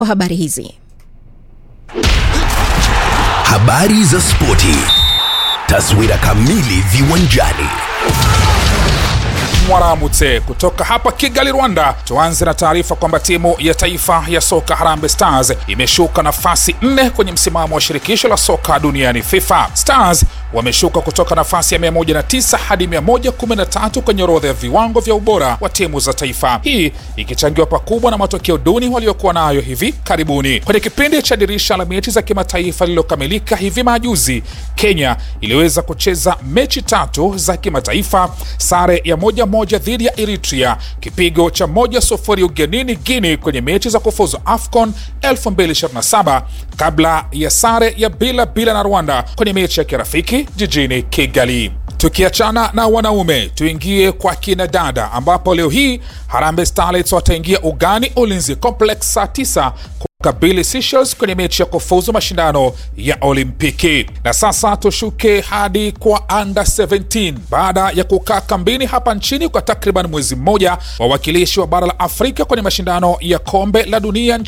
kwa habari hizi. Habari za spoti, taswira kamili viwanjani. Mwaramutse kutoka hapa Kigali, Rwanda. Tuanze na taarifa kwamba timu ya taifa ya soka Harambee Stars imeshuka nafasi nne kwenye msimamo wa shirikisho la soka duniani FIFA. Stars wameshuka kutoka nafasi ya 109 hadi 113 kwenye orodha ya viwango vya ubora wa timu za taifa, hii ikichangiwa pakubwa na matokeo duni waliokuwa nayo hivi karibuni. Kwenye kipindi cha dirisha la mechi za kimataifa lililokamilika hivi majuzi, Kenya iliweza kucheza mechi tatu za kimataifa, sare ya moja moja dhidi ya Eritrea, kipigo cha moja sufuri ugenini Guinea kwenye mechi za kufuzu AFCON 2027 kabla ya sare ya bila bila na Rwanda kwenye mechi ya kirafiki jijini Kigali. Tukiachana na wanaume, tuingie kwa kina dada, ambapo leo hii Harambee Starlets wataingia ugani Ulinzi Complex saa 9 kabili Seychelles kwenye mechi ya kufuzu mashindano ya Olimpiki. Na sasa tushuke hadi kwa under 17. Baada ya kukaa kambini hapa nchini kwa takriban mwezi mmoja, wawakilishi wa bara la Afrika kwenye mashindano ya kombe la dunia